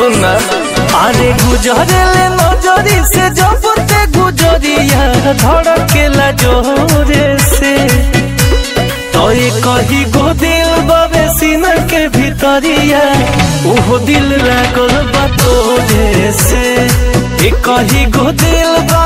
सुनना अरे गुजरे नजरी से जब ते गुजरिया धड़केला जोरे से तो ये कही गो दिल बाबे सीना के भीतरिया ओहो दिल लागल बा तोरे से ये कही गो दिल बा